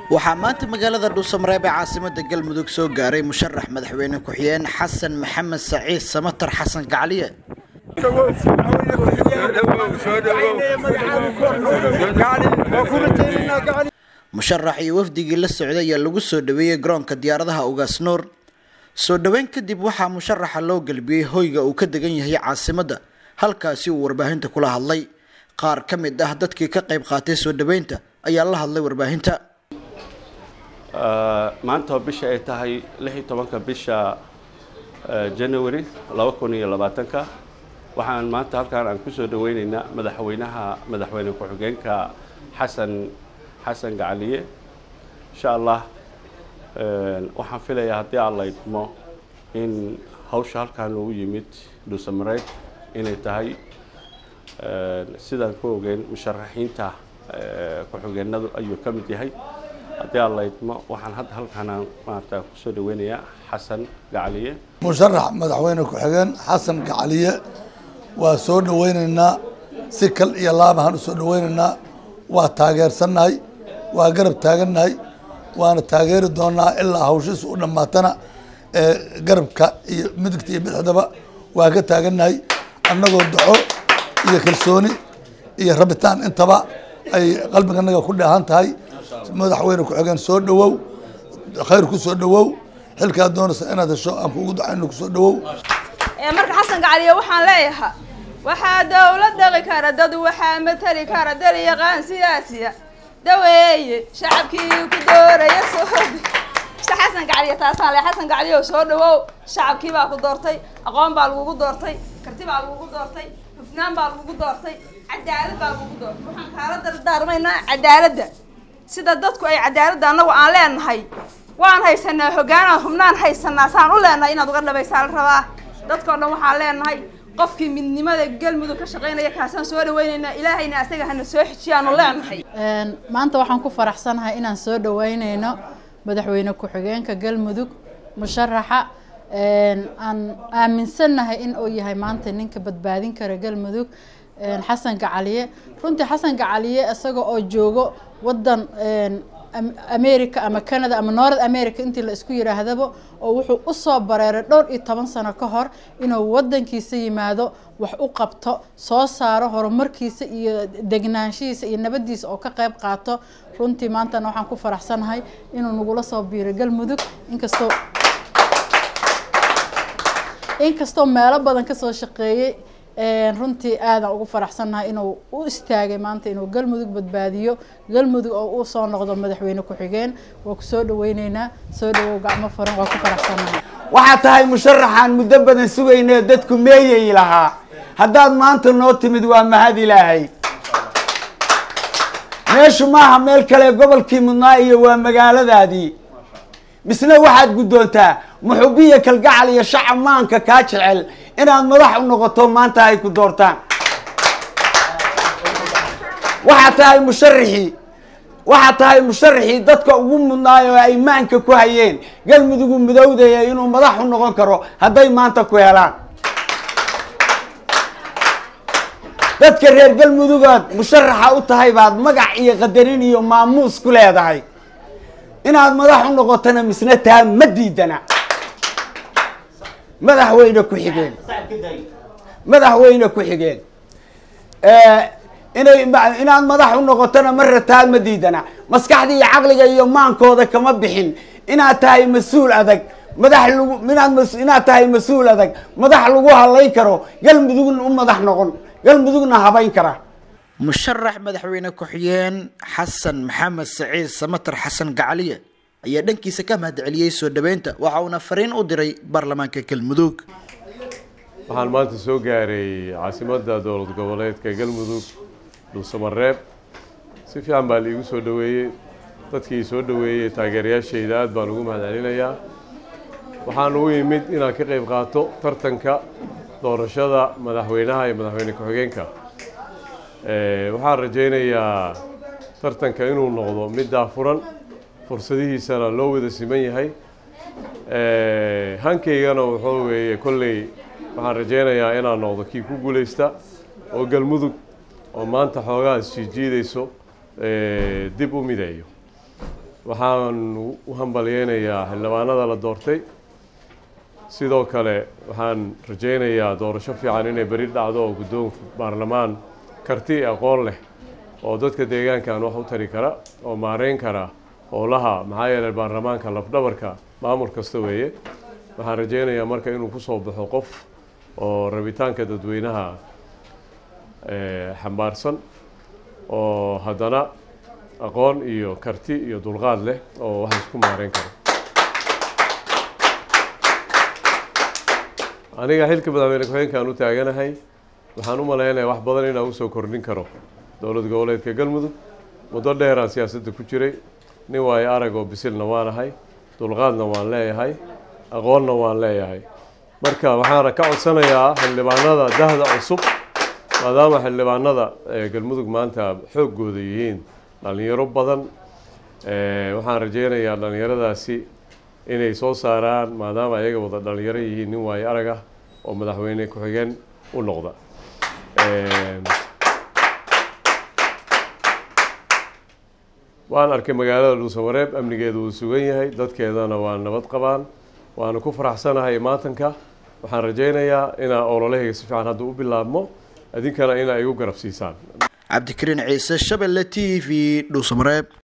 waxaa maanta magaalada dhuusamareeb ee caasimada galmudug soo gaaray musharax madaxweyne ku-xigeen xasan maxamed saciid samatar xasan gacliye musharax iyo wafdigii la socday ayaa lagu soo dhaweeyey garoonka diyaaradaha ugaas nuur soo dhoweyn kadib waxaa musharaxa loo gelbiyey hoyga uu ka degan yahay caasimadda halkaasi uu warbaahinta kula hadlay qaar ka mid ah dadkii ka qayb qaatay soo dhoweynta ayaa la hadlay warbaahinta maanta oo bisha ay tahay lix iyo tobanka bisha january laba kun iyo labaatanka waxaan maanta halkaan aan kusoo dhaweyneynaa madaxweynaha madaxweyne ku-xigeenka xasan xasan gacaliye insha allah waxaan filayaa haddii aan la idmo in hawsha halkaan loogu yimid dhuusamareyd inay tahay sidaan ku ogeyn musharaxiinta ku-xigeenadu ayuu ka mid yahay haddii aan la idmo waxaan hadda halkaanaan maarata kusoo dhaweynayaa xasan gacaliye musharax madaxweyne ku-xigeen xasan gacaliye waa soo dhaweyneynaa si kal iyo laabahaan u soo dhaweyneynaa waa taageersannahay waa garab taagannahay waana taageeri doonaa ilaa hawshiisa u dhammaatana ee garabka iyo midigta iyo bidixdaba waa ka taagannahay annagoo daco iyo kalsooni iyo rabitaan intaba ay qalbiganaga ku dheehan tahay madaxweyne ku-xigeen soo dhawow khayr ku soo dhawow xilkaad doonaysa inaad hesho aan kuugu ducayno kusoo dhawow marka xasan gacaliye waxaan leeyahay waxaa dowlad dhaqi kara dad waxaa matali kara dal yaqaan siyaasiya daweeye shacabkii ku dooraya soo xasan gacaliye taasaan le xasan gacaliye soo dhawow shacabkii baa ku doortay aqoon baa lagugu doortay karti baa lagugu doortay hufnaan baa lagugu doortay cadaalad baa lagugu doortay waxaan kaala dardaarmaynaa cadaaladda sida dadku ay cadaaladda annagu aan leenahay waan haysanaa hoggaanaan hubnaan haysanaa saan u leenahay inaad uga dhabaysaa la rabaa dadkao dhan waxaan leenahay qofkii midnimada galmudug ka shaqaynaya kaasaan soo dhaweyneynaa ilaahayna asaga hana soo xijiyaanu leenahay maanta waxaan ku faraxsanahay inaan soo dhaweyneyno madaxweyne ku-xigeenka galmudug musharaxa aan aaminsannahay in uu yahay maanta ninka badbaadin kara galmudug xasan gacaliye runtii xasan gacaliye isaga oo joogo wadan america ama canada ama north america intii la isku yidhaahdaba oo wuxuu usoo bareeray dhowr iyo toban sano ka hor inuu wadankiisa yimaado wax u qabto soo saaro horumarkiisa iyo degnaanshihiisa iyo nabadiisa oo ka qayb qaato runtii maantana waxaan ku faraxsanahay inuu nagula soo biiray galmudug inkastoo inkastoo meelo badan kasoo shaqeeyey runtii aadaan ugu faraxsannahay inuu u istaagay maanta inuu galmudug badbaadiyo galmudug oo uu soo noqdo madaxweyne ku-xigeen waa ku soo dhaweyneynaa soo dhawow gacmo furan waa ku faraxsannahay waxaa tahay musharaxaan muddo badan sugaynee dadku meeyay lahaa haddaad maanta noo timid waa mahad ilaahay meeshu maaha meel kale gobolkii mudnaa iyo waa magaaladaadii misna waxaad guddoontaa muxubiya kalgacal iyo shacab maanka kaa jecel inaad madax u noqoto maanta ay ku doortaan waxaa tahay musharaxii waxaa tahay musharaxii dadka ugu mudnaayo oo ay maanka ku hayeen galmudugu mudowdaya inuu madax u noqon karo hadday maanta ku helaan dadka reer galmudugaad musharaxa u tahay baad magac iyo qadarin iyo maamuus ku leedahay inaad madax u noqotona misna taa ma diidana madaxweyne ku-xigeen madaxweyne ku-xigeen inay inaad madax u noqotona ma rataa ma diidana maskaxda iyo caqliga iyo maankooda kama bixin inaad tahay mas-uul adag madax lagu inaad inaad tahay mas-uul adag madax lagu halayn karo galmudugna u madax noqon galmudugna habayn kara musharax madaxweyne ku-xigeen xasan maxamed saciid samatar xasan gacaliye ayaa dhankiisa ka mahadceliyey soo dhaweynta waxa uuna fariin u diray baarlamaanka galmudug waxaan maanta soo gaaray caasimadda dowlad goboleedka galmudug dhuusamareeb si fiican baa liigu soo dhaweeyey dadkii soo dhaweeyey taageerayaashayda aad baan ugu mahadcelinayaa waxaan ugu yimid inaan ka qayb qaato tartanka doorashada madaxweynaha iyo madaxweyne ku-xigeenka waxaan rajaynayaa tartanka inuu noqdo mid daafuran fursadihiisana loo wada siman yahay hankaygana wuxuu weeye kolley waxaan rajaynayaa inaan noqdo kii ku guuleysta oo galmudug oo maanta xoogaa isjiijiidayso dib u mideeyo waxaan u hambalyeynayaa xildhibaanada la doortay sidoo kale waxaan rajaynayaa doorasho fiican inay beri dhacdo oo guddoon baarlamaan karti aqoon leh oo dadka deegaankan wax u tari kara oo maareyn kara howlaha maxaa yeelay baarlamaanka lafdhabarka maamul kasta weeye waxaan rajaynayaa marka inuu kusoo baxo qof oo rabitaanka dadweynaha xambaarsan oo haddana aqoon iyo karti iyo dulqaad leh oo wax isku maareyn karo aniga xilka madaxweyne ku-xigeenkaan u taaganahay waxaan u malaynayaa wax badan inaan usoo kordhin karo dowlad goboleedka galmudug muddo dheeraan siyaasadda ku jiray nin waayo arag oo bisilna waan ahay dulqaadna waan leeyahay aqoonna waan leeyahay marka waxaana ka codsanayaa xildhibaanada dahda cusub maadaama xildhibaanada galmudug maanta xooggooda yihiin dhalinyaro badan waxaan rajeynayaa dhalinyaradaasi inay soo saaraan maadaama ayaga wada dhalinyaro yihiin nin waayo arag ah oo madaxweyne ku-xigeen u noqda waan arkay magaalada dhuusamareeb amnigeedu uu sugan yahay dadkeedana waa nabad qabaan waana ku faraxsanahay maatanka waxaan rajaynayaa inaa ololahayga si fiican hadda u bilaabmo idinkana inaa igu garab siisaan cabdikariin ciise shabelle t v dhuusamareeb